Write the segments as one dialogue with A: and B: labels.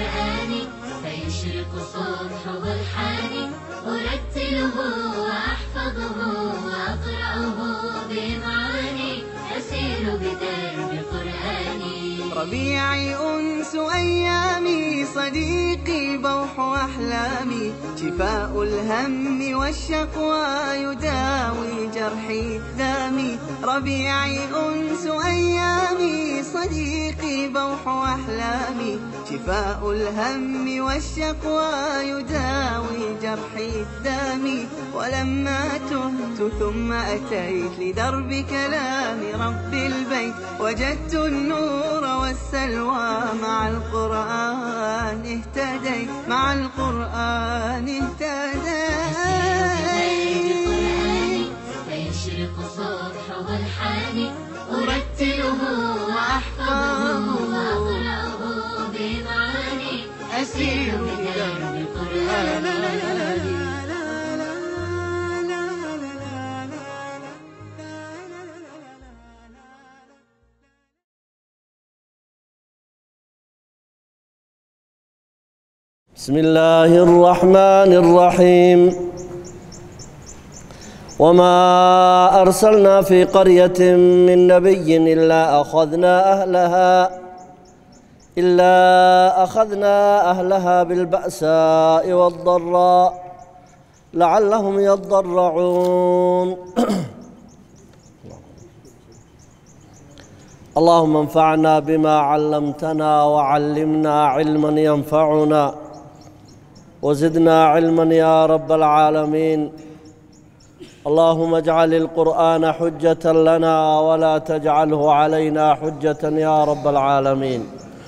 A: بقرآني فيشرق صبح برحاني أرتله وأحفظه وأقرأه بإمعاني أسير بدرب قرآني
B: ربيعي أنس أيامي صديقي بوح أحلامي شفاء الهم والشقوى يداوي جرحي دامي ربيعي أنس أيامي صديقي بوح أحلامي شفاء الهم والشقوى يداوي جرحي دامي ولما تهت ثم أتيت لدرب كلام رب البيت وجدت النور والسلوى مع القرآن اهتديت مع القرآن اهتديت
A: بقرآني فيشرق صبح برحاني أرتله وأحفظه وأقرأه بإمعاني أسير بدرب قرآني
C: بسم الله الرحمن الرحيم وما أرسلنا في قرية من نبي إلا أخذنا أهلها إلا أخذنا أهلها بالبأساء والضراء لعلهم يضرعون اللهم انفعنا بما علمتنا وعلمنا علما ينفعنا وزدنا علما يا رب العالمين اللهم اجعل القرآن حجة لنا ولا تجعله علينا حجة يا رب العالمين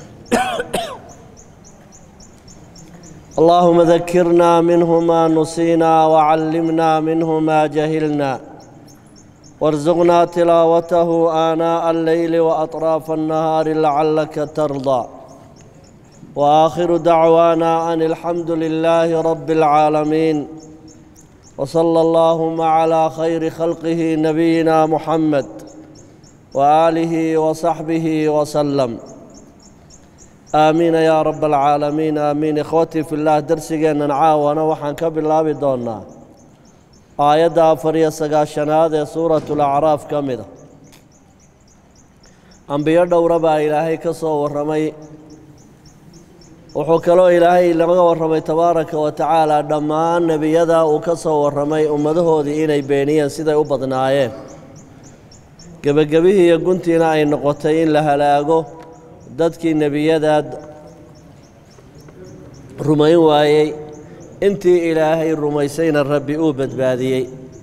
C: اللهم ذكرنا منه ما نسينا وعلمنا منه ما جهلنا وارزقنا تلاوته آناء الليل وأطراف النهار لعلك ترضى وآخر دعوانا أن الحمد لله رب العالمين وصلى اللهم على خير خلقه نبينا محمد وآله وصحبه وسلم آمين يا رب العالمين آمين إخوتي في الله درسينا نعاونا وحن كبر بدوننا aayadda afar iyo sagaashanaad ee suuratulacraaf ka mid a ambiyo dhowra baa ilaahay ka soo warramay wuxuu kaloo ilaahay laga warramay tabaaraka wa tacaala dhammaan nebiyada uu ka soo warramay ummadahoodii inay beeniyeen siday u badnaayeen gebagabihii iyo guntiina ay noqotay in la halaago dadkii nebiyadaad rumayn waayey intii ilaahay rumaysayna rabbi uu badbaadiyey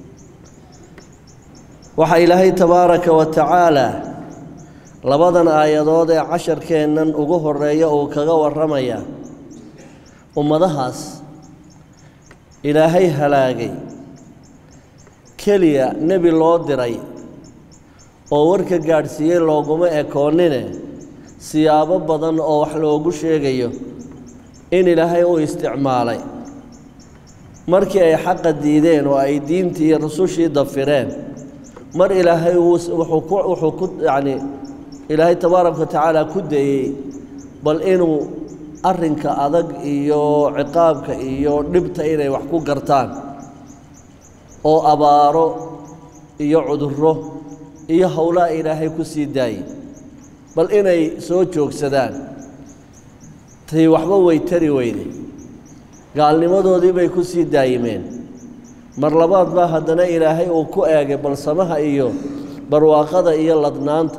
C: waxaa ilaahay tabaaraka wa tacaalaa labadan aayadood ee casharkeennan ugu horeeya uu kaga warramayaa ummadahaas ilaahay halaagay keliya nebi loo diray oo warka gaadhsiiyey looguma ekoonnine siyaabo badan oo wax loogu sheegayo in ilaahay u isticmaalay markii ay xaqa diideen oo ay diintii iyo rusushii dafireen mar ilaahay wuxuu ku wuxuu ku yacni ilaahay tabaaraka wa tacaala ku dayey bal inuu arrinka adag iyo ciqaabka iyo dhibta inay wax ku gartaan oo abaaro iyo cudurro iyo howlaa ilaahay ku sii daayey bal inay soo joogsadaan tay waxba way tari weyday gaalnimadoodii bay ku sii daayimeen mar labaad baa haddana ilaahay uu ku eegay balsamaha iyo barwaaqada iyo ladnaanta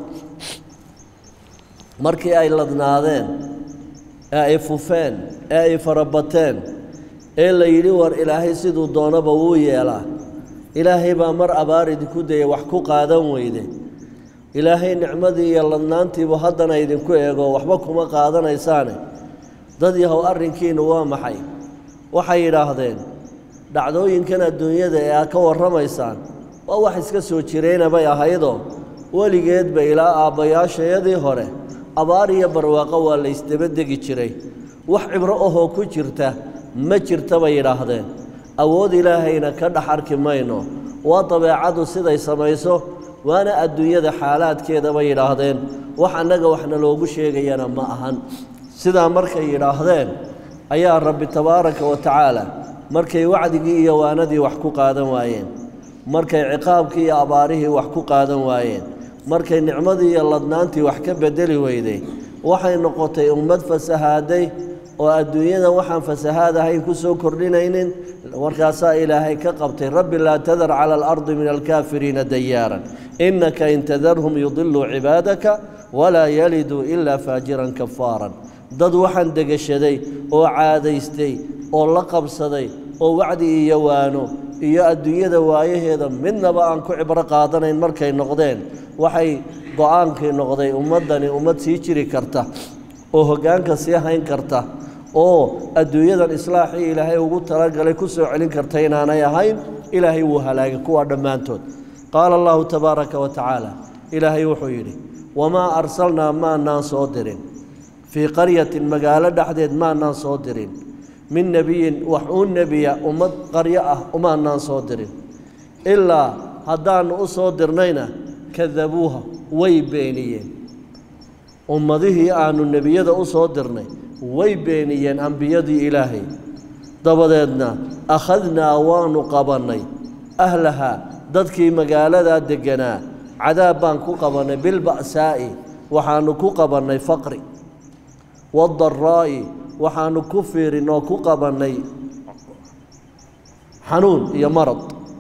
C: markii ay ladnaadeen ee ay fufeen ee ay farabateen ee la yidhi war ilaahay siduu doonaba wuu yeelaa ilaahay baa mar abaar idinku dayay wax ku qaadan weyde ilaahay nicmadii iyo ladnaantiibu haddana idinku eego waxba kuma qaadanaysaane dad yahow arrinkiinnu waa maxay waxay yidhaahdeen dhacdooyinkan adduunyada ee aad ka warramaysaan waa wax iska soo jirayna bay ahaydoo weligeedba ilaa aabbayaashayadii hore abaar iyo barwaaqo waa la ysdabadegi jiray wax cibro ahoo ku jirta ma jirta bay yidhaahdeen awood ilaahayna ka dhex arki mayno waa dabeecadu siday samayso waana adduunyada xaalaadkeeda bay yidhaahdeen wax annaga waxna loogu sheegayana ma ahan sidaa markay yidhaahdeen ayaa rabbi tabaaraka wa tacaala markay wacdigii iyo waanadii wax ku qaadan waayeen markay ciqaabkii iyo abaarihii wax ku qaadan waayeen markay nicmadii iyo ladnaantii wax ka bedeli weyday waxay noqotay ummad fasahaaday oo adduunyada waxaan fasahaad ahayn ku soo kordhinaynin markaasaa ilaahay ka qabtay rabbi laa tadar cala alardi min alkaafiriina dayaaran innaka in tadarhum yudiluu cibaadaka walaa yaliduu ilaa faajiran kafaaran dad waxaan degashaday oo caadaystay oo la qabsaday oo wacdi iyo waano iyo adduunyada waayaheeda midnaba aan ku cibro qaadanayn markay noqdeen waxay go-aankii noqday ummaddani ummad sii jiri karta oo hoggaanka sii hayn karta oo adduunyadan islaaxii ilaahay ugu talagalay ku soo celin karta inaanay ahayn ilaahay wuu halaagay kuwaa dhammaantood qaala allahu tabaaraka wa tacaala ilaahay wuxuu yidhi wamaa arsalnaa maanaan soo dirin fii qaryatin magaalo dhexdeed maanaan soo dirin min nebiyin wax uu nebiya ummad qaryo ah umaanaan soo dirin ilaa haddaannu u soo dirnayna kadabuuha way beeniyeen ummadihii aannu nebiyada u soo dirnay way beeniyeen ambiyadii ilaahay dabadeedna akhadnaa waannu qabannay ahlahaa dadkii magaaladaa degganaa cadaab baan ku qabannay bilba'saa'i waxaannu ku qabannay faqri waadaraa'i waxaannu ku fiirin oo ku qabannay xanuun iyo marad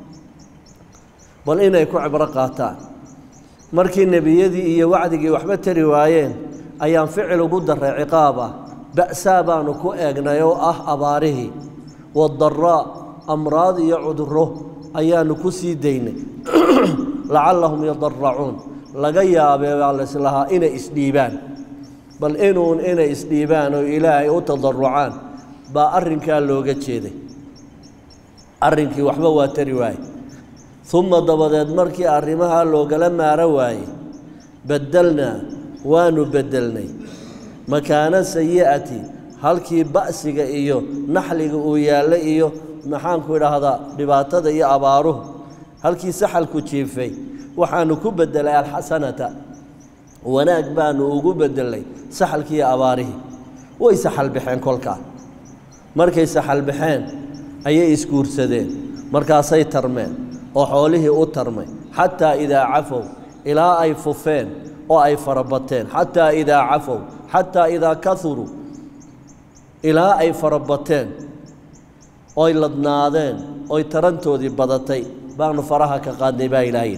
C: bal inay ku cibro qaataan markii nebiyadii iyo wacdigii waxba tari waayeen ayaan ficil ugu darray ciqaab ah ba'saa baanu ku eegnay oo ah abaarihii wadaraa amraad iyo cudurro ayaannu ku sii daynay lacallahum yadaracuun laga yaabee baa laislahaa inay isdhiibaan bal inuun inay isdhiibaan oo ilaahay u tadarucaan baa arrinkaa looga jeeday arrinkii waxba waa tari waaye uma dabadeed markii arrimahaa loogala maaro waayey beddelnaa waanu beddelnay makaana sayi'ati halkii ba'siga iyo naxliga uu yaallay iyo maxaanku idhaahdaa dhibaatada iyo abaaruhu halkii saxalku jiifay waxaanu ku beddelay alxasanata wanaag baanu ugu beddelay saxalkii iyo abaarihii way saxal baxeen kolkaa markay saxal baxeen ayay isguursadeen markaasay tarmeen oo xoolihii u tarmay xataa idaa cafow ilaa ay fufeen oo ay farabateen xataa idaa cafow xataa idaa kahuruu ilaa ay farabateen oy ladnaadeen oy tarantoodii badatay baanu faraha ka qaadnay baa ilaahay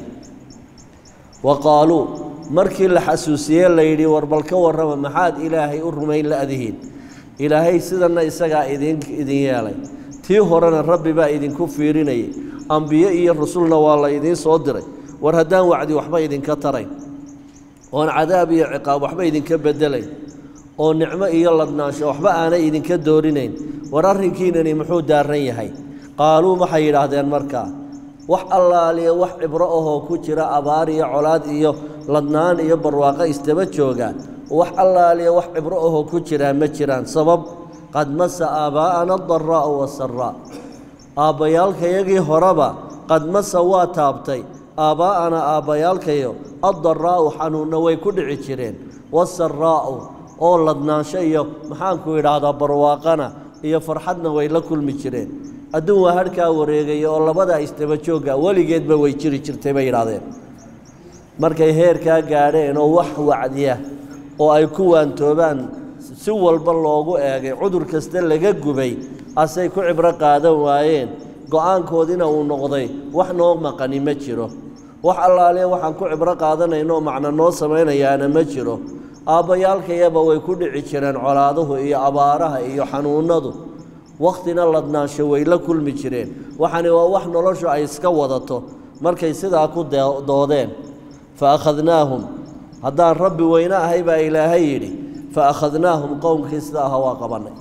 C: wa qaaluu markii la xasuusiyey layidhi war bal ka warrama maxaad ilaahay u rumayn la'dihiin ilaahay sidanna isagaa idin idin yeelay tii horena rabbi baa idinku fiirinayay ambiye iyo rasulna waa la idiin soo diray war haddaan wacdi waxba idinka tarayn oon cadaab iyo ciqaab waxba idinka beddelayn oo nicmo iyo ladnaansho waxba aanay idinka doorinayn war arrinkiinani muxuu daaran yahay qaaluu waxay yidhaahdeen markaa wax allaaliya wax cibro ahoo ku jira abaar iyo colaad iyo ladnaan iyo barwaaqo isdaba jooga wax allaaliya wax cibro ahoo ku jiraa ma jiraan sabab qad masa aabbaa'ana adaraa'u wasaraa aabbayaalkayagii horeba qad masa waa taabtay aabbaa'ana aabbayaalkayo addaraa'u xanuunna way ku dhici jireen wasaraa'u oo ladnaansho iyo maxaanku idhaahdaa barwaaqana iyo farxadna way la kulmi jireen adduun waa harhkaa wareegaya oo labadaa isdaba joogga weligeedba way jiri jirtay bay yidhaahdeen markay heerkaa gaadheen oo wax wacdiya oo ay ku waantoobaan si walba loogu eegay cudur kasta laga gubay asay ku cibro qaadan waayeen go-aankoodiina uu noqday wax noo maqani ma jiro wax allaaliya waxaan ku cibro qaadanayno macno noo samaynayaana ma jiro aabbayaalkayaba way ku dhici jireen colaaduhu iyo abaaraha iyo xanuunnadu wakhtina ladnaansho way la kulmi jireen waxani waa wax noloshu ay iska wadato markay sidaa ku doodeen fa akhadnaahum haddaan rabbi weyne ahay baa ilaahay yidhi fa akhadnaahum qowmkii sida aha waa qabannay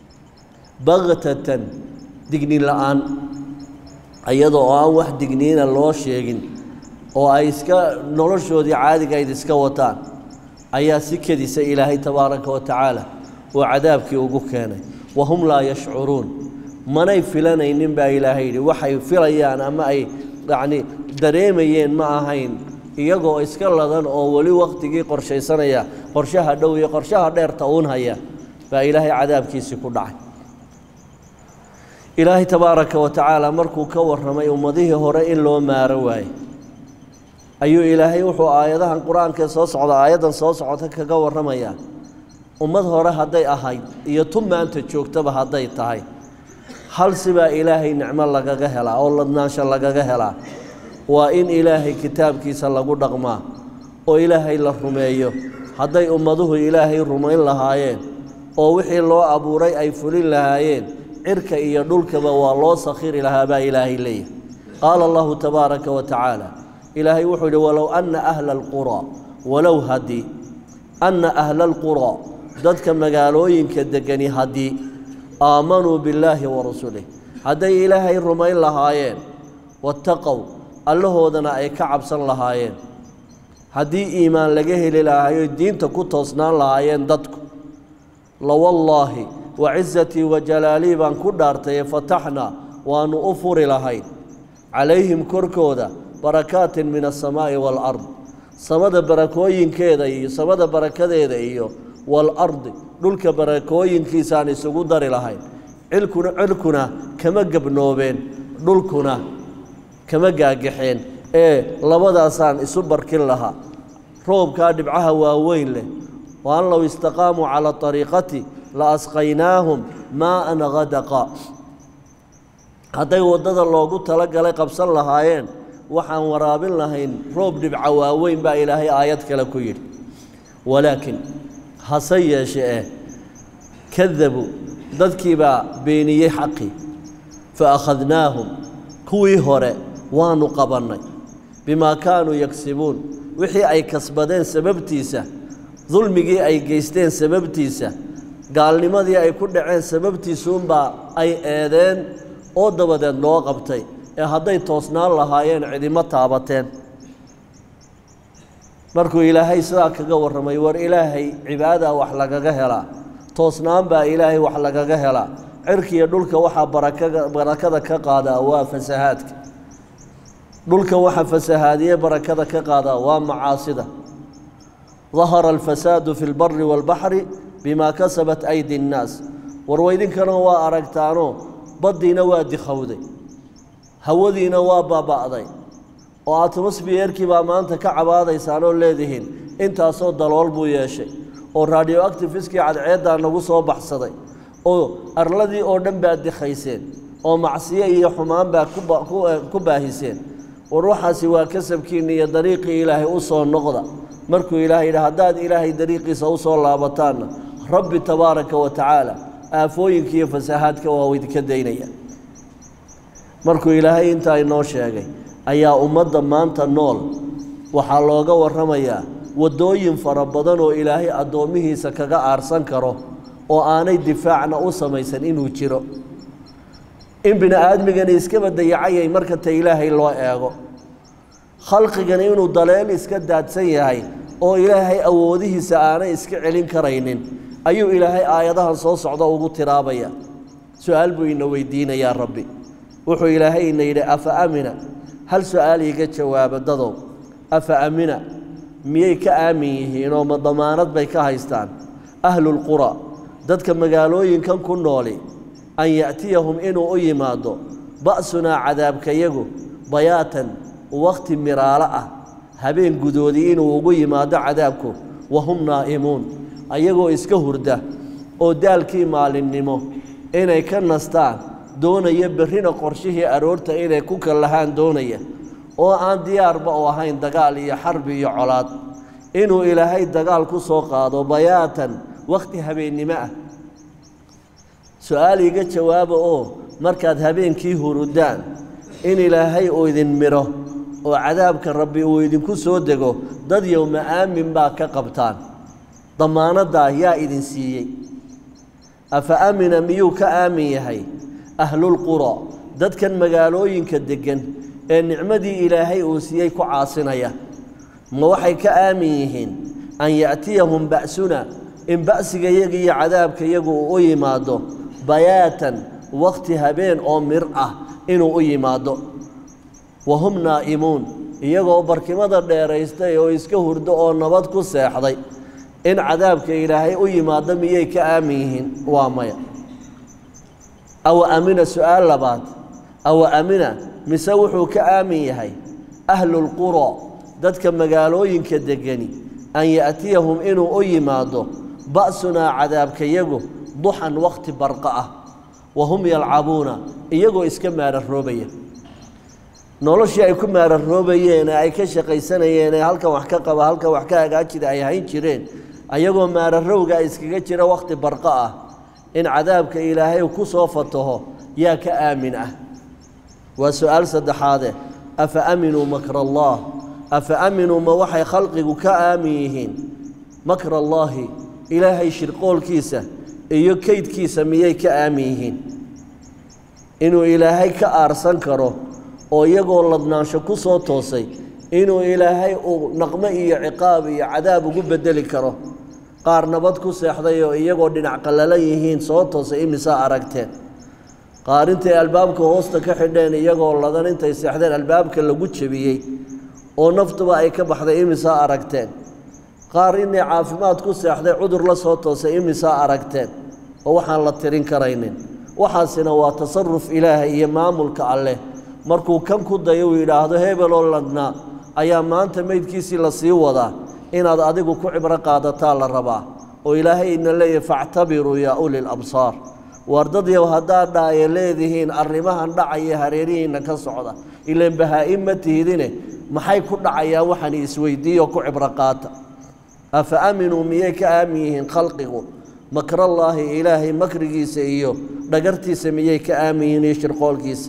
C: baktatan dignin la'aan iyadoo oo aan wax digniina loo sheegin oo ay iska noloshoodii caadigayd iska wataan ayaa si kedisa ilaahay tabaaraka wa tacaala uu cadaabkii ugu keenay wahum laa yashcuruun manay filanaynin baa ilaahay yidhi waxay filayaan ama ay yacni dareemayeen ma ahayn iyagoo iska ladan oo weli wakhtigii qorshaysanaya qorshaha dhow iyo qorshaha dheerta uun haya baa ilaahay cadaabkiisii ku dhacay ilaahay tabaaraka wa tacaala markuu ka warramay ummadihii hore in loo maaro waayey ayuu ilaahay wuxuu aayadahan qur-aankaee soo socda aayaddan soo socota kaga warramayaa ummad hore hadday ahayd iyo tu maanta joogtaba hadday tahay hal sibaa ilaahay nicmo lagaga helaa oo ladnaansho lagaga helaa waa in ilaahay kitaabkiisa lagu dhaqmaa oo ilaahay la rumeeyo hadday ummaduhu ilaahay rumayn lahaayeen oo wixii loo abuuray ay fulin lahaayeen cirka iyo dhulkaba waa loo sakhiri lahaa baa ilaahay leeyahy qaala allahu tabaaraka wa tacaala ilaahay wuxuu yidhi walow anna ahla alquraa walow haddii anna ahla alquraa dadka magaalooyinka degani haddii aamanuu billaahi wa rasulih hadday ilaahay rumayn lahaayeen wattaqow allahoodana ay ka cabsan lahaayeen haddii iimaan laga heli lahayo diinta ku toosnaan lahaayeen dadku lawallaahi wa cisatii wa jalaalii baan ku dhaartaye fataxnaa waannu u furi lahayn calayhim korkooda barakaatin min asamaa'i waalard samada barakooyinkeeda iyo samada barakadeeda iyo waalardi dhulka barakooyinkiisaan isugu dari lahayn cilkuna cirkuna kama gebnoobeen dhulkuna kama gaagaxeen ee labadaasaan isu barkin lahaa roobkaa dhibcaha waaweyn leh wa an low istaqaamuu calaa ariiqati la asqaynaahum maa'an hadaqa hadday waddada loogu talagalay qabsan lahaayeen waxaan waraabin lahayn roob dhibca waaweyn baa ilaahay aayad kale ku yidhi walaakin hase yeeshe eh kadabuu dadkii baa beeniyey xaqii fa akhadnaahum kuwii hore waanu qabannay bimaa kaanuu yagsibuun wixii ay kasbadeen sababtiisa dulmigii ay geysteen sababtiisa gaalnimadii ay ku dhaceen sababtiisuunbaa ay eedeen oo dabadeed loo qabtay ee hadday toosnaan lahaayeen cidimo taabateen markuu ilaahay sidaa kaga warramay war ilaahay cibaadaa wax lagaga helaa toosnaan baa ilaahay wax lagaga helaa cirkiiyo dhulka waxaa barakaga barakada ka qaadaa waa fasahaadka dhulka waxaa fasahaadiye barakada ka qaadaa waa macaasida dahara alfasaadu fi lbari waalbaxri bimaa kasabat aydi nnaas warweydinkana waa aragtaanoo baddiina waa dikhowday hawadiina waa baaba'day oo atmosfiyerkii baa maanta ka cabaadaysaan oo leedihiin intaasoo dalool buu yeeshay oo radio actifiskii cadceeddaa nagu soo baxsaday oo arladii oo dhan baad dikhayseen oo macsiyo iyo xumaan baa ku baahiseen war waxaasi waa kasabkiinna iyo dariiqii ilaahay u soo noqda markuu ilaahay yidhi haddaad ilaahay dariiqiisa u soo laabataanna rabbi tabaaraka wa tacaala aafooyinka iyo fasahaadka waa idinka daynaya markuu ilaahay intaa inoo sheegay ayaa ummadda maanta nool waxaa looga warramayaa waddooyin fara badan oo ilaahay addoommihiisa kaga aarsan karo oo aanay difaacna u samaysan inuu jiro in bini aadmigani iskaba dayacayay marka ta ilaahay loo eego khalqigani inuu daleel iska daadsan yahay oo ilaahay awoodihiisa aanay iska celin karaynin ayuu ilaahay aayadahan soo socda ugu tiraabaya su-aal buu ina weydiinayaa rabbi wuxuu ilaahay ina yidhi afa amina hal su-aal iiga jawaaba dadow afa amina miyay ka aamin yihiin oo ma damaanad bay ka haystaan ahlulqura dadka magaalooyinkan ku nooli an ya'tiyahum inuu u yimaado ba'sunaa cadaabkayagu bayaatan wakhti miraalo ah habeen gudoodii inuu ugu yimaado cadaabku wahum naa'imuun ayagoo iska hurda oo daalkii maalinnimo inay ka nastaan doonaya berrina qorshihii aroorta inay ku kallahaan doonaya oo aan diyaarba u ahayn dagaal iyo xarbi iyo colaad inuu ilaahay dagaal ku soo qaado bayaatan wakhti habeennimo ah su-aal iga jawaaba oo markaad habeenkii hurudaan in ilaahay uu idin midho oo cadaabka rabbi uu idinku soo dego dad yowma aamin baa ka qabtaan damaanaddaa yaa idin siiyey afa amina miyuu ka aamin yahay ahlulqura dadkan magaalooyinka deggan ee nicmadii ilaahay uu siiyey ku caasinaya ma waxay ka aamin yihiin an ya'tiyahum ba'suna in ba'sigayaga iyo cadaabkayagu uu u yimaado bayaatan wakhti habeen oo mir ah inuu u yimaado wa hum naa'imuun iyagoo barkimada dheeraystay oo iska hurdo oo nabad ku seexday in cadaabka ilaahay u yimaado miyay ka aamin yihiin waa maya awa amina su-aal labaad awa amina mise wuxuu ka aamin yahay ahlulquro dadka magaalooyinka degani an ya'tiyahum inuu u yimaado ba'sunaa cadaabkayagu duxan wakhti barqa ah wa hum yalcabuuna iyagoo iska maararoobaya noloshii ay ku maararoobayeen ee ay ka shaqaysanayeen ee halkan wax ka qaba halkan wax ka hagaajida ay hayn jireen ayagoo maararowga iskaga jira wakhti barqa ah in cadaabka ilaahay ku soo fataho yaa ka aamin ah waa su-aal saddexaade afa aaminuu makra allah afa aaminuu ma waxay khalqigu ka aamin yihiin makra allaahi ilaahay shirqoolkiisa iyo keydkiisa miyay ka aamin yihiin inuu ilaahay ka aarsan karo oo iyagoo ladnaansho ku soo toosay inuu ilaahay uu naqmo iyo ciqaab iyo cadaab ugu bedeli karo qaar nabad ku seexday oo iyagoo dhinac qallalan yihiin soo toosay imisaa aragteen qaar intay albaabka hoosta ka xidheen iyagoo ladan intay seexdeen albaabka lagu jebiyey oo naftuba ay ka baxday imisaa aragteen qaar inay caafimaad ku seexday cudur la soo toosay imisaa aragteen oo waxaan la tirin karaynin waxaasina waa tasaruf ilaahay iyo maamulka alleh markuu kan ku dayo uu yidhaahdo hebeloo ladnaa ayaa maanta meydkiisii la sii wadaa inaad adigu ku cibro qaadataa la rabaa oo ilaahay ina leeyahy factabiruu yaa ulil absaar waar dadyow haddaad dhaaye leedihiin arrimahan dhacaya hareerihiinna ka socda ilaan bahaa-in ma tihidine maxay ku dhacayaan waxaan isweydiiyo ku cibro qaata afa aaminuu miyay ka aamin yihiin khalqigu makrallaahi ilaahay makrigiisa iyo dhagartiisa miyay ka aamin yihiin iyo shirqoolkiisa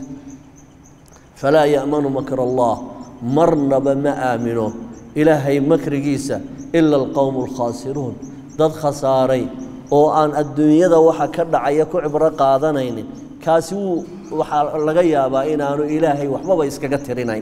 C: falaa ya'manu makr allah marnaba ma aamino ilaahay makrigiisa ila alqowmu alkhaasiruun dad khasaaray oo aan adduunyada waxa ka dhacaya ku cibro qaadanaynin kaasi wuu waxaa laga yaabaa inaanu ilaahay waxbaba iskaga tirinayn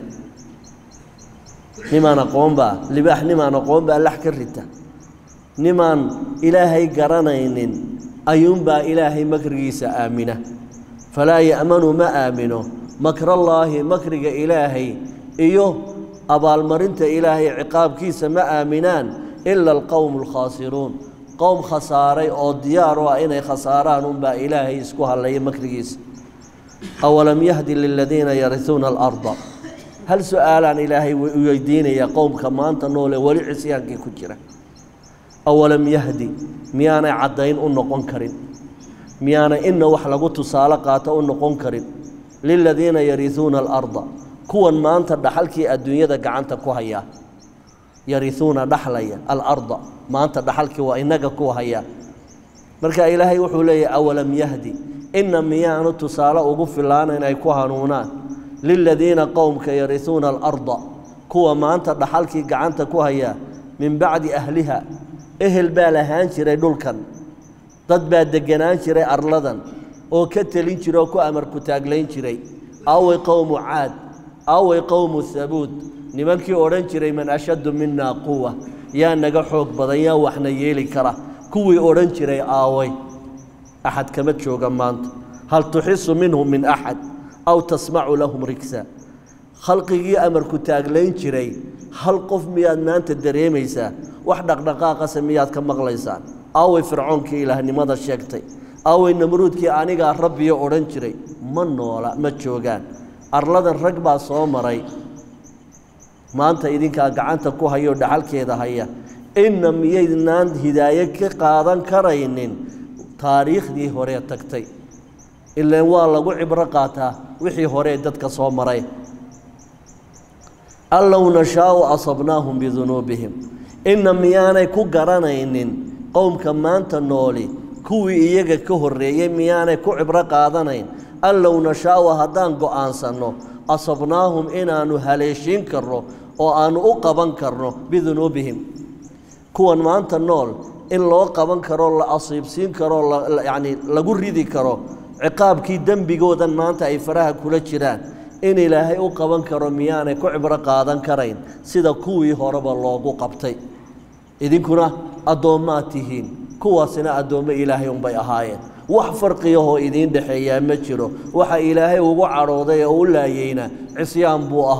C: nimaan aqoonbaa libaax nimaan aqoonbaa lax ka rita nimaan ilaahay garanaynin ayuunbaa ilaahay makrigiisa aamina falaa ya'manu ma aamino makrallaahi makriga ilaahay iyo abaalmarinta ilaahay ciqaabkiisa ma aaminaan ila alqowmu alkhaasiruun qowm khasaaray oo diyaar u ah inay khasaaraan unbaa ilaahay isku hallaya makrigiisa awalam yahdi liladiina yarisuuna alarda hal su-aalaan ilaahay u weydiinayaa qowmka maanta noole weli cisyaankii ku jira awalam yahdi miyaanay caddayn u noqon karin miyaanay inna wax lagu tusaale qaato u noqon karin liladiina yarisuuna alarda kuwan maanta dhaxalkii adduunyada gacanta ku hayaa yarisuuna dhaxlaya alarda maanta dhaxalkii waa inaga ku hayaa marka ilaahay wuxuu leeyahy awalam yahdi inna miyaanu tusaale ugu filaana inay ku hanuunaan liladiina qowmka yarisuuna alarda kuwa maanta dhaxalkii gacanta ku hayaa min bacdi ahliha ehel baa lahaan jiray dhulkan dad baa deganaan jiray arladan oo ka telin jira oo ku amar ku taaglayn jiray aaway qowmu caad aaway qowmu habuud nimankii odhan jiray man ashaddu minaa quwa yaa naga xoog badan yaa waxna yeeli kara kuwii odhan jiray aaway axad kama jooga maanta hal tuxisu minhum min axad aw tasmacu lahum rigsa khalqigii amarku taaglayn jiray hal qof miyaad maanta dareemaysaa wax dhaqdhaqaaqase miyaad ka maqlaysaan aaway fircoonkii ilaahnimada sheegtay aaway namruudkii anigaa rabbiyo odhan jiray ma noola ma joogaan arladan rag baa soo maray maanta idinkaa gacanta ku hayoo dhaxalkeeda haya inna miyaydnaan hidaaye ka qaadan karaynin taariikhdii hore tagtay ilaan waa lagu cibro qaataa wixii horee dadka soo maray an low nashaau asabnaahum bidunuubihim inna miyaanay ku garanaynin qowmka maanta nooli kuwii iyaga ka horreeyey miyaanay ku cibro qaadanayn an low nashaau haddaan go'aansanno asabnaahum inaannu haleeshiin karno oo aannu u qaban karno bidunuubihim kuwan maanta nool in loo qaban karo la asiibsiin karo yacni lagu ridi karo ciqaabkii dembigoodan maanta ay faraha kula jiraan in ilaahay u qaban karo miyaanay ku cibro qaadan karayn sida kuwii horeba loogu qabtay idinkuna addoommaad tihiin kuwaasina addoommo ilaahay unbay ahaayeen wax farqiyahoo idiin dhexeeyaa ma jiro waxa ilaahay ugu cadhooday oo u laayeyna cisyaan buu ahaa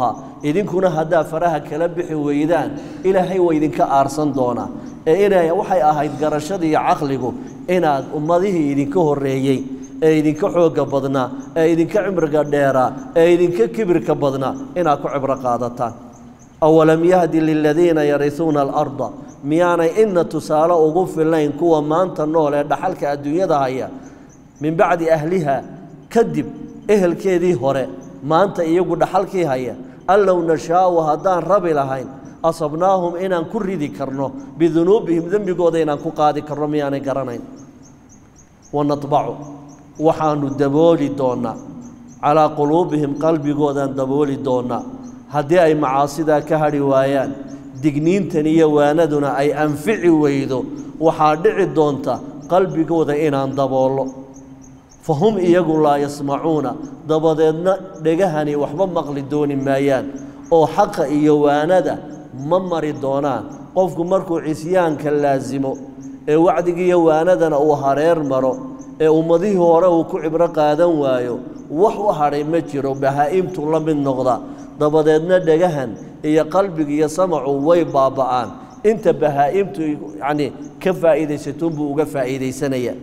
C: idinkuna haddaa faraha kala bixi weydaan ilaahay waa idinka aarsan doonaa ee inay waxay ahayd garashadii iyo caqligu inaad ummadihii idinka horreeyey ee idinka xoogga badnaa ee idinka cimriga dheeraa ee idinka kibirka badnaa inaad ku cibro qaadataan awalam yahdi liladiina yarisuuna alarda miyaanay ina tusaale ugu filayn kuwa maanta nool ee dhaxalka adduunyada haya min bacdi ahliha kadib ehelkeedii hore maanta iyagu dhaxalkii haya allow nashaa'u haddaan rabi lahayn asabnaahum inaan ku ridi karno bidunuubihim dembigooda inaan ku qaadi karno miyaanay garanayn wanadbacu waxaanu dabooli doonnaa calaa quluubihim qalbigoodaan dabooli doonnaa haddii ay macaasidaa ka hadhi waayaan digniintan iyo waanaduna ay anfici weydo waxaa dhici doonta qalbigooda inaan daboollo fa hum iyagu laa yasmacuuna dabadeedna dhegahani waxba maqli dooni maayaan oo xaqa iyo waanada ma mari doonaan qofku markuu cisyaanka laasimo ee wacdigiiyo waanadana uu hareer maro ee ummadihii hore uu ku cibro qaadan waayo wax u hadhay ma jiro bahaa'imtu la mid noqda dabadeedna dhegahan iyo qalbiga iyo samacu way baaba'aan inta bahaa'imtu yacnii ka faa'iidaysatuunbuu uga faa'iidaysanaya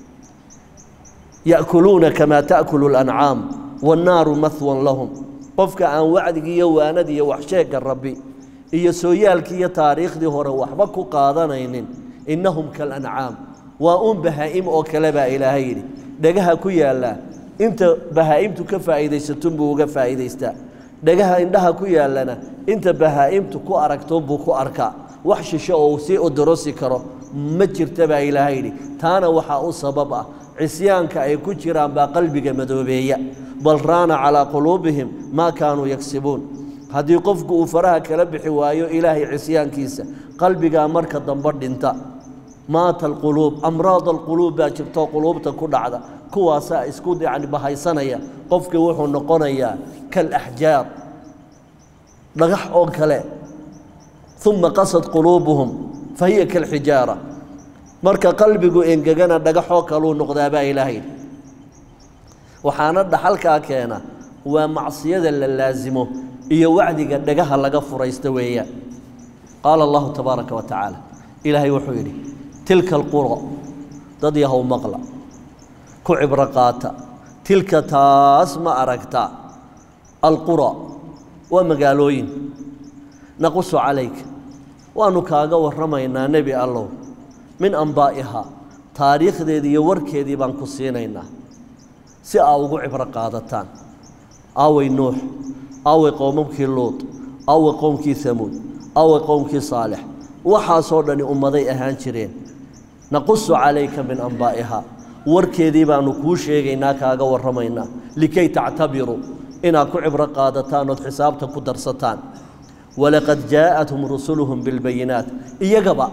C: ya'kuluuna kamaa ta'kulu اlancaam waannaaru mahwan lahum qofka aan wacdigii iyo waanadii iyo waxsheegga rabbi iyo sooyaalkii iyo taariikhdii hore waxba ku qaadanaynin innahum kalancaam waa uun bahaa'im oo kale baa ilaahay yidhi dhegaha ku yaallaa inta bahaa'imtu ka faa'iidaysatunbuu uga faa'iidaystaa dhegaha indhaha ku yaallana inta bahaa'imtu ku aragtoonbuu ku arkaa wax shisho oo uu sii odorosi karo ma jirta baa ilaahay yidhi taana waxaa u sabab ah cisyaanka ay ku jiraan baa qalbiga madoobeeya bal raana calaa quluubihim maa kaanuu yagsibuun haddii qofku uu faraha kala bixi waayo ilaahay cisyaankiisa qalbigaa marka dambe dhinta maata alquluub amraad alquluub baa jirtoo quluubta ku dhacda kuwaasaa isku yacni bahaysanaya qofkii wuxuu noqonayaa kaalaxjaar dhagax oo kale uma qasad quluubuhum fa hiya kalxijaara marka qalbigu engegana dhagaxoo kaluu noqdaa baa ilaahay waxaana dhaxalkaa keena waa macsiyada la laasimo iyo wacdiga dhagaha laga furaysta weeyaan qaala allahu tabaaraka wa tacaala ilaahay wuxuu yidhi tilka alquro dad yahow maqla ku cibro qaata tilka taas ma aragta alqura waa magaalooyin naqusu calayka waannu kaaga warramaynaa nebi allow min ambaa'ihaa taariikhdeedii iyo warkeedii baan ku siinaynaa si aa ugu cibro qaadataan aaway nuux aaway qowmamkii luud aaway qowmkii hamuud aaway qowmkii saalix waxaasoo dhani ummaday ahaan jireen naqusu calayka min ambaa'ihaa warkeedii baannu kuu sheegaynaa kaaga warramaynaa likay tactabiruu inaad ku cibro qaadataan ood xisaabta ku darsataan walaqad jaa'athum rusuluhum bilbayinaat iyagaba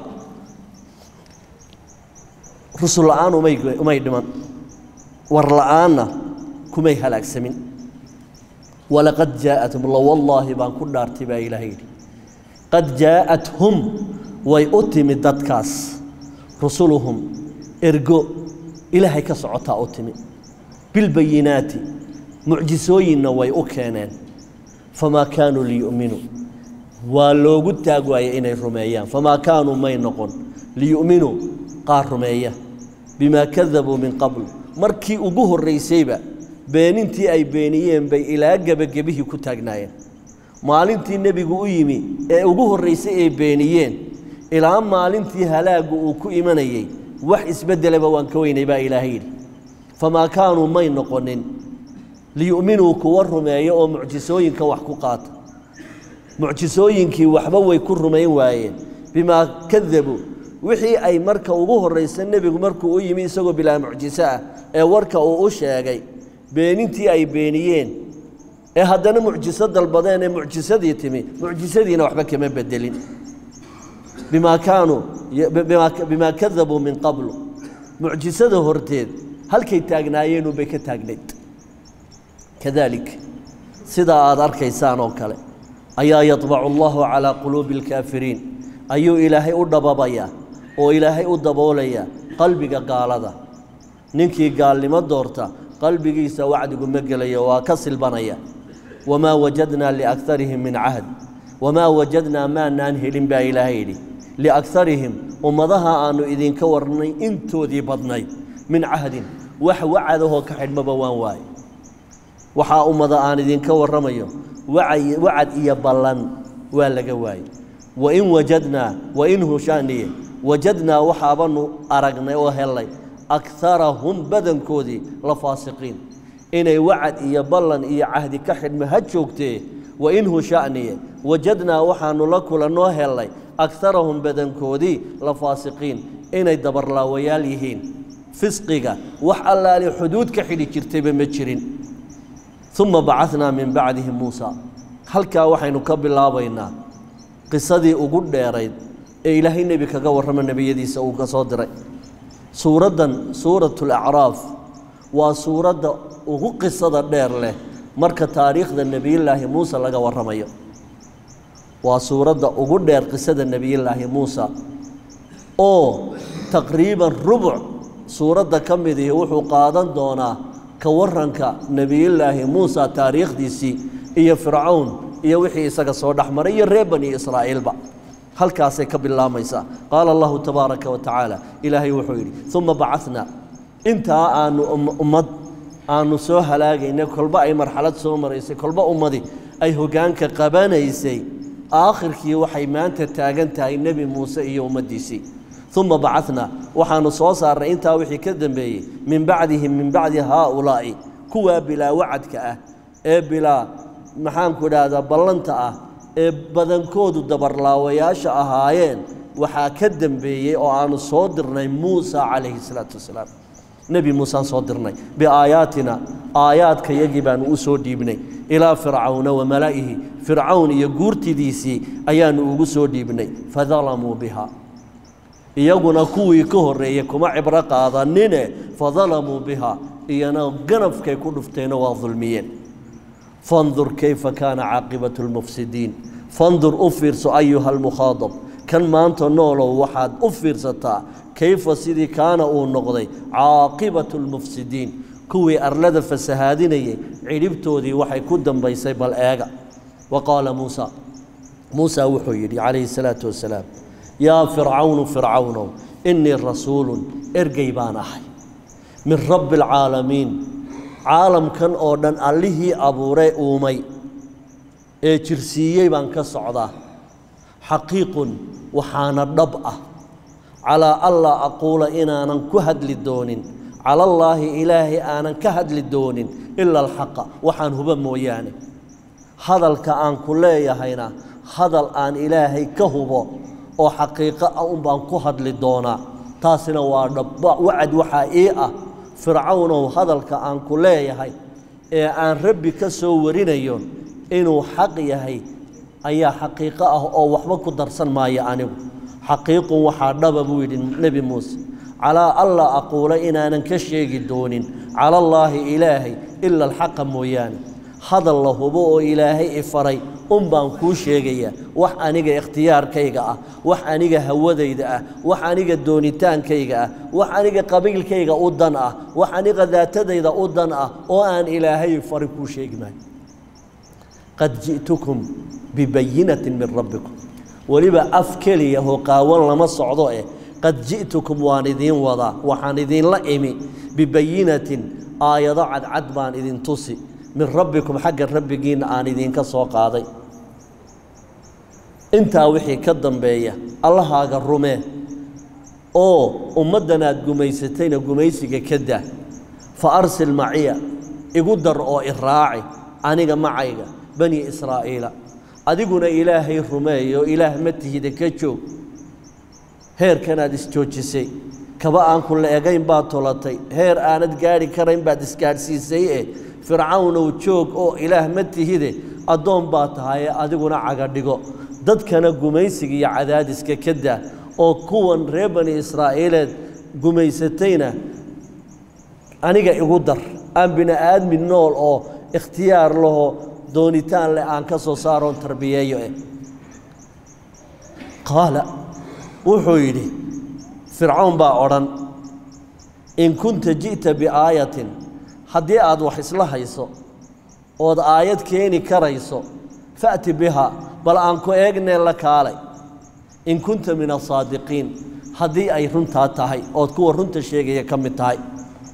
C: rusul la'aan umay umay dhiman war la'aanna kumay halaagsamin walaqad jaa'athum lawallaahi baan ku dhaartay baa ilaahay yidhi qad jaa'athum way u timid dadkaas rusuluhum ergo ilaahay ka socotaa u timi bilbayinaati mucjisooyinna way u keeneen famaa kaanuu liyu'minuu waa loogu taag waayey inay rumeeyaan famaa kaanuu may noqon liyu'minuu qaar rumeeya bimaa kadabuu min qabl markii ugu horraysayba beenintii ay beeniyeen bay ilaa gebagebihii ku taagnaayeen maalintii nebigu u yimi ee ugu horraysay ay beeniyeen ilaa maalintii halaaggu uu ku imanayey wax isbeddelaba waan ka weynay baa ilaahay yidhi famaa kaanuu may noqonin liyu'minuu kuwa rumeeya oo mucjisooyinka wax ku qaata mucjisooyinkii waxba way ku rumayn waayeen bimaa kadabuu wixii ay marka ugu horraysa nebigu markuu u yimi isagoo bilaa mucjiso ah ee warka uu u sheegay beenintii ay beeniyeen ee haddana mucjiso dalbadeen ee mucjisadii timi mucjisadiina waxba kama bedelin bimaa kaanuu bimaa kadabuu min qablu mucjisada horteed halkay taagnaayeenu bay ka taagnayd kadalik sidaa aad arkaysaan oo kale ayaa yadbacu allahu calaa quluubi alkaafiriin ayuu ilaahay u dhababayaa oo ilaahay u daboolayaa qalbiga gaalada ninkii gaalnimo doorta qalbigiisa wacdigu ma gelayo waa ka silbanaya wamaa wajadnaa liakarihim min cahd wamaa wajadnaa maanaan helin baa ilaahay yidhi liakarihim ummadaha aannu idinka warnay intoodii badnayd min cahdin wax wacadahoo ka xidhmaba waan waaye waxaa ummada aan idinka warramayo wacay- wacad iyo ballan waa laga waayey wain wajadnaa wain hushaaniye wajadnaa waxaabanu aragnay oo helay akarahum badankoodii la faasiqiin inay wacad iyo ballan iyo cahdi ka xidhma ha joogtee wain hushaaniye wajadnaa waxaanu la kulannoo helay akarahum badankoodii la faasiqiin inay dabarlaawayaal yihiin fisqiga wax allaali xuduud ka xidhi jirtayba ma jirin uma bacadnaa min bacdihi muusa halkaa waxaynu ka bilaabaynaa qisadii ugu dheerayd ee ilaahay nebi kaga warrama nebiyadiisa uu ka soo diray suuraddan suuratu lacraaf waa suuradda ugu qisada dheer leh marka taariikhda nebiyullaahi muuse laga warramayo waa suuradda ugu dheer qisada nebiyullaahi muusa oo taqriiban rubuc suuradda ka midii wuxuu qaadan doonaa ka waranka nebiyullaahi muusa taariikhdiisii iyo fircawn iyo wixii isaga soo dhex maray iyo reer bani israa'iilba halkaasay ka bilaamaysaa qaala allahu tabaaraka wa tacaala ilaahay wuxuu yidhi uma bacadnaa intaa aanu um- ummad aanu soo halaagaynay kolba ay marxalad soo maraysay kolba ummadi ay hoggaanka qabanaysay aakhirkii waxay maanta taagan tahay nebi muuse iyo ummaddiisii uma bacadnaa waxaanu soo saarnay intaa wixii ka dambeeyey min bacdihim min bacdi haaulaa'i kuwaa bilaa wacadka ah ee bilaa maxaanku idhaahdaa ballanta ah ee badankoodu dabarlaawayaasha ahaayeen waxaa ka dembeeyey oo aanu soo dirnay muusa calayhi salaatu wasalaam nebi muusaan soo dirnay biaayaatina aayaadka yagii baanu u soo dhiibnay ilaa fircawna wa mala'ihi fircawn iyo guurtidiisii ayaanu ugu soo dhiibnay fadalamuu biha iyaguna kuwii ka horreeyey kuma cibro qaadanine fadalamuu biha iyana ganafkay ku dhufteenoo waa dulmiyeen fandur kayfa kaana caaqibatu lmufsidiin fandur u fiirso ayuha almukhaadab kan maanta noolow waxaad u fiirsataa kayfa sidii kaana uu noqday caaqibatu lmufsidiin kuwii arlada fasahaadinayay cidhibtoodii waxay ku dambaysay bal eega wa qaala muusa muusa wuxuu yidhi calayhi salaatu wasalaam yaa fircawnu fircawnow innii rasuulun ergey baan ahay min rabbi alcaalamiin caalamkan oo dhan allihii abuuray uumay ee jirsiiyey baan ka socdaa xaqiiqun waxaana dhab ah calaa allaa aquula inaanan ku hadli doonin calallaahi ilaahay aanan ka hadli doonin ila alxaqa waxaan huba mooyaane hadalka aan ku leeyahayna hadal aan ilaahay ka hubo oo xaqiiqo ah unbaan ku hadli doonaa taasina waa dhab wacad waxaa ii ah fircawnow hadalka aan ku leeyahay ee aan rabbi ka soo warinayo inuu xaq yahay ayaa xaqiiqo ah oo waxba ku darsan maayo anigu xaqiiqun waxaa dhaba buu yidhi nebi muuse calaa alla aquula inaanan ka sheegi doonin calallaahi ilaahay ila alxaqa mooyaane hadal la hubo oo ilaahay i faray un baan kuu sheegayaa wax aniga ikhtiyaarkayga ah wax aniga hawadayda ah wax aniga doonitaankayga ah wax aniga qabiilkayga u dan ah wax aniga daatadayda u dan ah oo aan ilaahay fari kuu sheegi maayo qad ji'tukum bibayinatin min rabbikum weliba af keliya oo qaawan lama socdo eh qad ji'tukum waan idiin wadaa waxaan idiinla imi bibayinatin aayado cadcad baan idin tusi min rabbikum xagga rabbigiinna aan idinka soo qaaday intaa wixii ka dambeeya allahaaga rumee oo ummaddan aad gumaysatayna gumaysiga ka daa fa arsil maciya igu dar oo iraaci aniga macayga bani israa'iila adiguna ilaahay rumeeyo ilaah ma tihida ka joog heerkanaad isjoojisay kaba aan ku la-egayn baad tolatay heer aanad gaadhi karayn baad isgaadhsiisay eh fircawnow joog oo ilaah ma tihide addoon baa tahaye adiguna cagadhigo dadkana gumaysiga iyo cadaadiska ka daa oo kuwan reer bani israa'iileed gumaysatayna aniga igu dar aan bini aadmi nool oo ikhtiyaar laho doonitaan leh aan ka soo saaroon tarbiyeeyo eh qaala wuxuu yidhi fircawn baa odhan in kunta ji'ta biaayatin haddii aad wax isla hayso ood aayad keeni karayso fa'ti biha bal aan ku eegnee la kaalay in kunta min asaadiqiin haddii ay runtaa tahay ood kuwa runta sheegaya ka mid tahay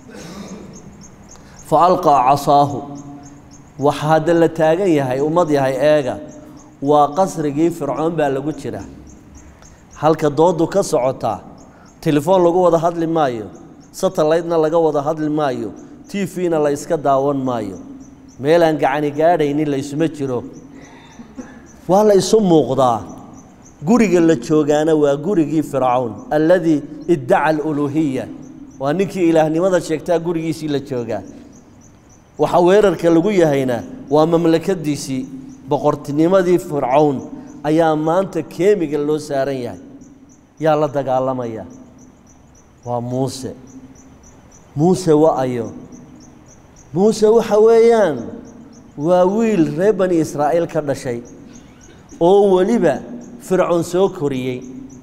C: fa alqaa casaahu waxa hadda la taagan yahay ummad yahay eega waa qasrigii fircoon baa lagu jira halka dooddu ka socotaa telefoon lagu wada hadli maayo satellaytna laga wada hadli maayo t v-na la iska daawan maayo meelaan gacani gaadhaynin laysuma jiro waa la isu muuqdaa guriga la joogaana waa gurigii fircawn alladii iddaca aluluuhiya waa ninkii ilaahnimada sheegtaa gurigiisii la joogaa waxa weerarka lagu yahayna waa mamlakadiisii boqortinimadii fircawn ayaa maanta keemiga loo saaran yahay yaa la dagaalamaya waa muuse muuse wa-ayo muuse waxa weeyaan waa wiil reer bani israa'iil ka dhashay oo weliba fircoon soo koriyey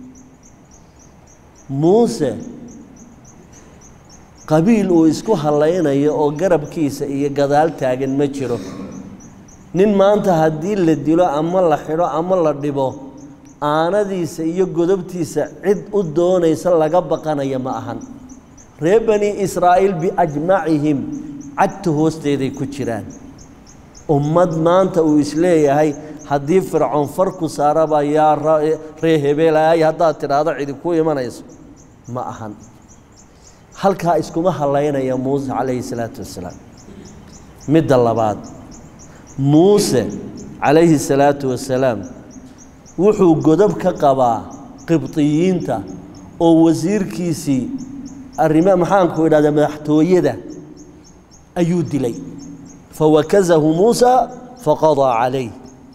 C: muuse qabiil uu isku hallaynayo oo garabkiisa iyo gadaal taagan ma jiro nin maanta haddii la dilo ama la xidho ama la dhibo aanadiisa iyo godobtiisa cid u doonaysa laga baqanaya ma ahan reer bani israa'iil biajmacihim cagta hoosteeday ku jiraan ummad maanta uu isleeyahay haddii fircoon farku saaraba yaa ree hebeelaay haddaad tidhaahdo cidi ku imanayso ma ahan halkaa iskuma hallaynaya muuse calayhi salaatu wassalaam midda labaad muuse calayhi salaatu wasalaam wuxuu godob ka qabaa qibdiyiinta oo wasiirkiisii arrima maxaanku idhahda madaxtooyada ayuu dilay fawakazahu muusa faqadaa calayh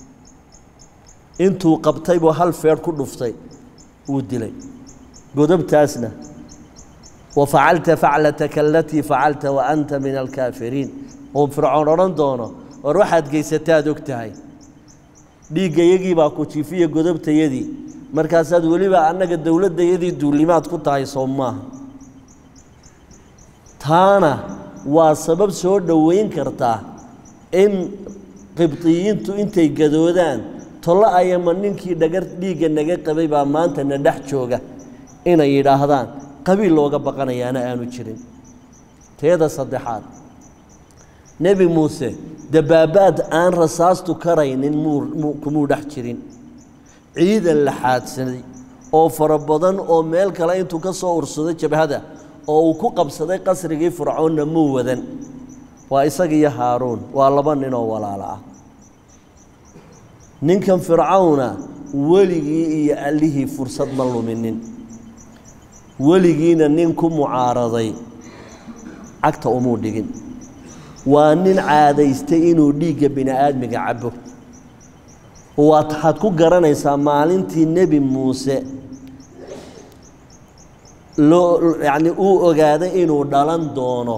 C: intuu qabtay buu hal feedh ku dhuftay wuu dilay godobtaasna wafacalta faclataka alatii facalta wa anta min alkaafiriin oo fircoon odhan doono war waxaad geysataad og tahay dhiiggayagii baa ku jiifiya godobtayadii markaasaad weliba annaga dowladdayadii duulimaad ku tahay soo maaha taana waa sabab soo dhoweyn kartaa in qibdiyiintu intay gadoodaan tollo ayama ninkii dhagar dhiigga naga qabay baa maanta na dhex jooga inay yidhaahdaan qabiil looga baqanayaana aanu jirin teeda saddexaad nebi muuse dabaabaad aan rasaastu karaynin muu kumuu dhex jirin ciidan la xaadsaday oo fara badan oo meel kale intuu ka soo ursaday jabhada oo uu ku qabsaday qasrigii fircoonna muu wadan waa isaga iyo haaruun waa laba ninoo walaalo ah ninkan fircawna weligii iyo allihii fursad ma luminin weligiina nin ku mucaaraday cagta umuu dhigin waa nin caadaystay inuu dhiigga bini aadmiga cabo waxaad ku garanaysaa maalintii nebi muuse loo yacni uu ogaaday inuu dhalan doono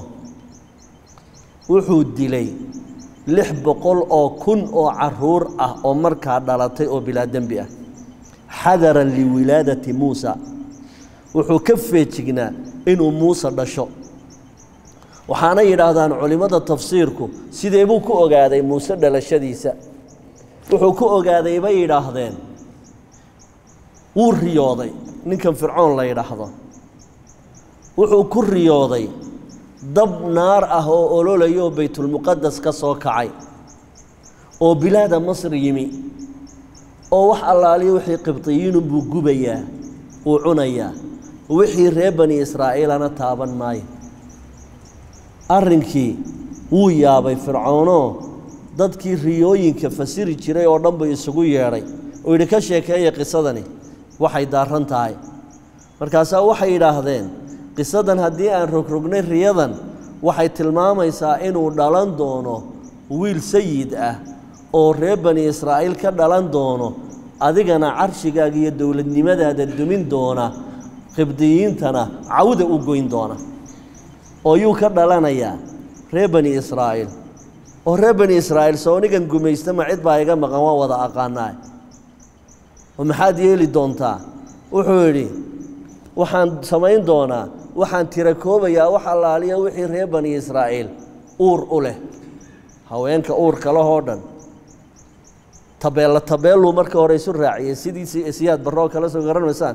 C: wuxuu dilay lix boqol oo kun oo caruur ah oo markaa dhalatay oo bilaa dembi ah xadaran liwilaadati muusa wuxuu ka feejignaa inuu muuse dhasho waxaana yidhaahdaan culimmada tafsiirku sidee buu ku ogaaday muuse dhalashadiisa wuxuu ku ogaaday bay yidhaahdeen wuu riyooday ninkan fircoon la yidhaahdo wuxuu ku riyooday dab naar ah oo ololayo oo baytulmuqadas ka soo kacay oo bilaada masr yimi oo wax allaaliyo wixii qibdiyiinu buu gubayaa uu cunayaa wixii reer bani israa'iilana taaban maayo arrinkii wuu yaabay fircoonoo dadkii riyooyinka fasiri jiray oo dhan buu isugu yeedhay oo yidhi ka sheekeeya qisadani waxay daarran tahay markaasaa waxay yidhaahdeen qisadan haddii aan rogrognay riyadan waxay tilmaamaysaa inuu dhalan doono wiil sayid ah oo reer bani israa'iil ka dhalan doono adigana carshigaaga iyo dowladnimadaada dumin doona qibdiyiintana cawda u goyn doona oo yuu ka dhalanayaa reer bani israa'iil oo reer bani israa'iil soonigan gumaysta ma cid baa iga maqan waa wada aqaanaa oo maxaad yeeli doontaa wuxuu yidhi waxaan samayn doonaa waxaan tira koobayaa wax allaaliya wixii reer bani israa'iil uur u leh haweenka uurka lahoo dhan tabeella tabeelluu marka hore isu raaciyey sidii siyaad barro oo kale soo garan maysaan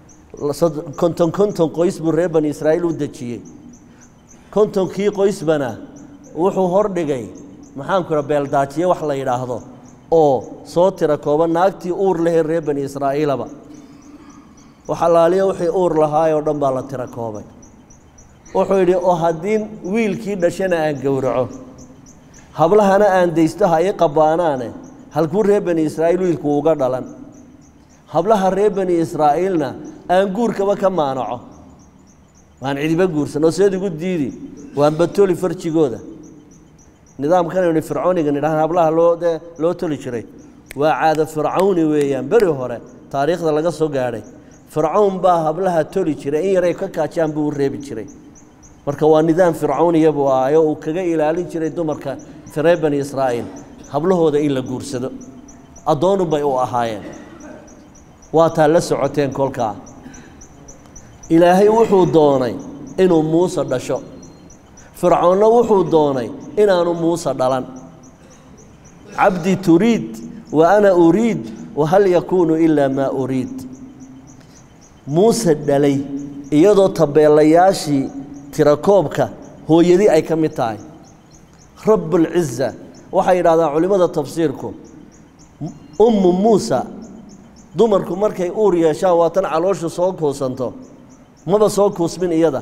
C: konton konton qoys buu reer bani israa'iil u dejiyey kontonkii qoysbana wuxuu hordhigay maxaanku idha beeldaajiye wax la yidhaahdo oo soo tira kooba naagtii uur lahee reer bani israa'iilaba wax allaaliya wixii uur lahaayoo dhan baa la tira koobay wuxuu yidhi oo haddii wiilkii dhashana aan gowraco hablahana aan daysto ha ii qabbaanaane halkuu reer bani israa'iil wiilku uga dhalan hablaha reer bani israa'iilna aan guurkaba ka maanaco waan cidiba guursan oo seed igu diidi waan batoli farjigooda nidaamkanaynu fircooniga nidhahaan hablaha loo dee loo toli jiray waa caado fircawni weeyaan beri hore taariikhda laga soo gaadhay fircawn baa hablaha toli jiray in yaray ka kaajaan buu u reebi jiray marka waa nidaam fircawniya buu ahayo uu kaga ilaalin jiray dumarka reer bani israa'iil hablahooda in la guursado addoonun bay u ahaayeen waa taa la socoteen kolkaa ilaahay wuxuu doonay inuu muuse dhasho fircoonna wuxuu doonay inaanu muuse dhalan cabdi turiid wa ana uriid wahal yakuunu ilaa maa uriid muuse dhalay iyadoo tabeelayaashii tirakoobka hooyadii ay ka mid tahay rabbulciza waxay yidhahdaan culimmada tafsiirku ummu muusa dumarku markay uur yeeshaan waa tan calooshu soo kuusanto maba soo kuusmin iyada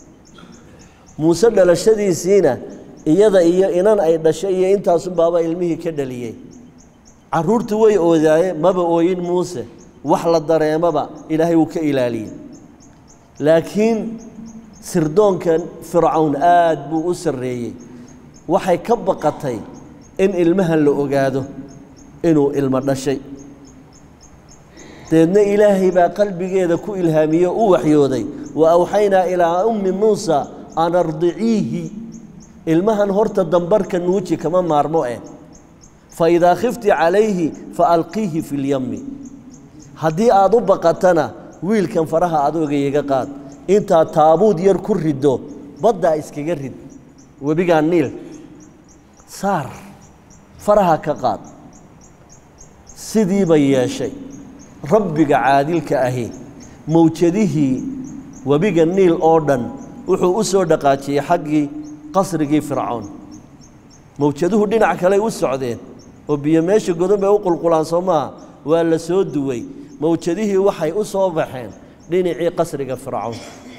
C: muuse dhalashadiisiina iyada iyo inan ay dhashay iyo intaasunbaaba ilmihii ka dhaliyey carruurtu way oodaaye maba ooyin muuse wax la dareemaba ilaahay wuu ka ilaaliyey laakiin sirdoonkan fircawn aad buu u sarreeyey waxay ka baqatay in ilmahan la ogaado inuu ilmo dhashay deedna ilaahay baa qalbigeeda ku ilhaamiyey o u waxyooday wa awxaynaa ilaa ummi muusa an ardiciihi ilmahan horta dambarka nuuji kama maarmo eh fa idaa khifti calayhi fa alqiihi fi lyammi haddii aad u baqatana wiilkan faraha adooga iga qaad intaad taabuud yar ku riddo baddaa iskaga rid webigaa niil saar faraha ka qaad sidiiba yeeshay rabbiga caadilka ahi mawjadihii webiga niil oo dhan wuxuu u soo dhaqaajiyey xaggii qasrigii fircoon mawjaduhu dhinac kaley u socdeen oo biyo meesha godon bay u qulqulaan soo maaha waa la soo duway mawjadihii waxay u soo baxeen dhinacii qasriga fircoon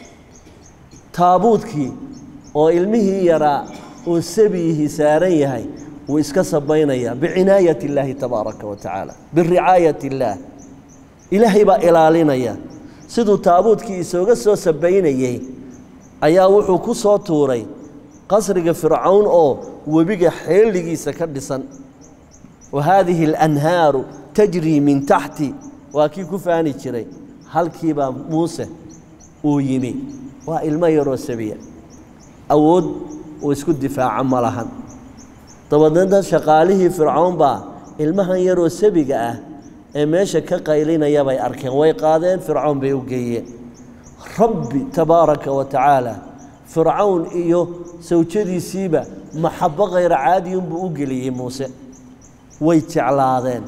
C: taabuudkii oo ilmihii yaraa uu sabiyihii saaran yahay wuu iska sabaynayaa bicinaayat illaahi tabaaraka wa tacaala biricaayat illaah ilaahay baa ilaalinaya siduu taabuudkii isooga soo sabaynayey ayaa wuxuu ku soo tuuray qasriga fircawn oo webiga xeeligiisa ka dhisan wa haadihi alanhaaru tajrii min taxti waa kii ku faani jiray halkiibaa muuse uu yimi waa ilmo yaroo sabiya awood uu isku difaaco ma lahan dabadeedna shaqaalihii fircown baa ilmahan yaroo sabiga ah ee meesha ka qaylinaya bay arkeen way qaadeen fircown bay u geeyeen rabbi tabaaraka wa tacaala fircawn iyo sawjadiisiiba maxabo khayra caadiyunbuu u geliyey muuse way jeclaadeen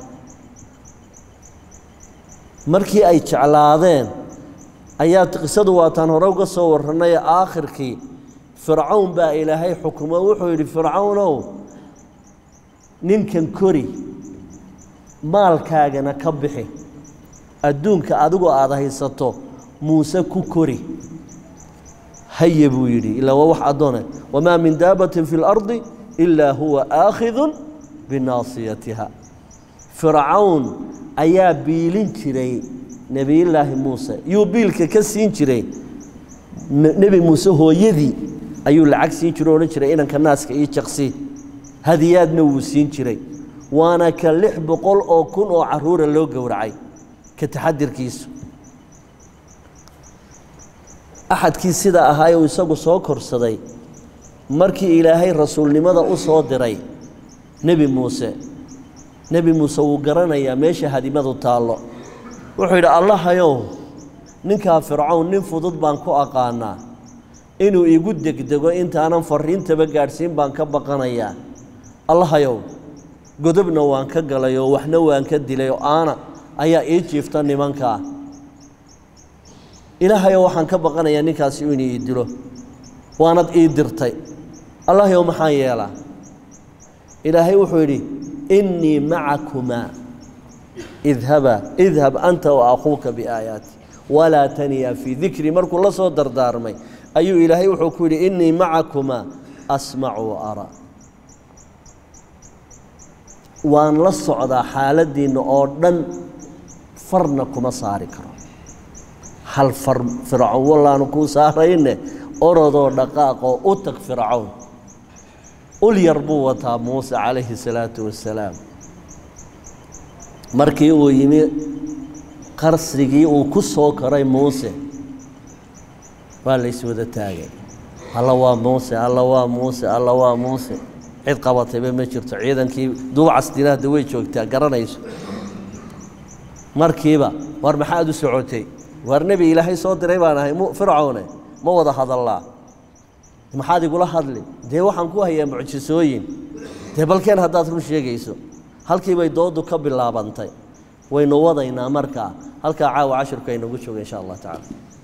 C: markii ay jeclaadeen ayaa qisadu waataan hore uga soo warranay aakhirkii fircawn baa ilaahay xukumo wuxuu yidhi fircawnow ninkan kori maalkaagana ka bixi adduunka adigoo aada haysato muuse ku kori haye buu yidhi ilaa waa wax addoone wamaa min daabatin fi اlardi ilaa huwa aakhidun binaasiyatiha fircawn ayaa biilin jiray nebiyullaahi muuse yuu biilka ka siin jiray nebi muuse hooyadii ayuu lacag siin jiro odhan jiray inanka naaska iyo jaqsi hadiyaadna wuu siin jiray waana ka lix boqol oo kun oo caruura loo gowracay ka taxadirkiisu axadkii sida ahaa uu isagu soo korsaday markii ilaahay rasuulnimada u soo diray nebi muuse nebi muuse wuu garanayaa meesha hadimadu taallo wuxuu yidhi allahayow ninkaa fircawn nin fudud baan ku aqaanaa inuu igu degdego intaanan fariintaba gaadhsiin baan ka baqanayaa allahayow godobna waan ka galay oo waxna waan ka dilay oo aana ayaa ii jiifta nimankaa ilaahayow waxaan ka baqanayaa ninkaasi inuu ii dilo waanad ii dirtay allahayow maxaan yeelaa ilaahay wuxuu yidhi innii macakumaa idhaba idhab anta wa akhuuka biaayaati walaa taniya fii dikri markuu la soo dardaarmay ayuu ilaahay wuxuu ku yidhi innii macakumaa asmacu wa araa waan la socdaa xaaladdiinna oo dhan farna kuma saari karo hal far fircoon wallaanu kuu saarayne orodoo dhaqaaqoo u tag fircown ul yar buu wataa muuse calayhi salaatu wassalaam markii uu yimi qarsigii uu ku soo koray muuse waa la iswada taagay alla waa muuse alla waa muuse alla waa muuse cid qabatayba ma jirto ciidankii duubcasdinaada way joogtaa garanayso markiiba war maxaad u socotay waar nebi ilaahay soo diray baan ahay fircowne ma wada hadallaa maxaad igula hadli dee waxaan ku hayaa mucjisooyin dee balkeen haddaad run sheegayso halkii bay doodu ka bilaabantay waynu wadaynaa markaa halkaa caawa cashirku aynagu jooga insha allah tacala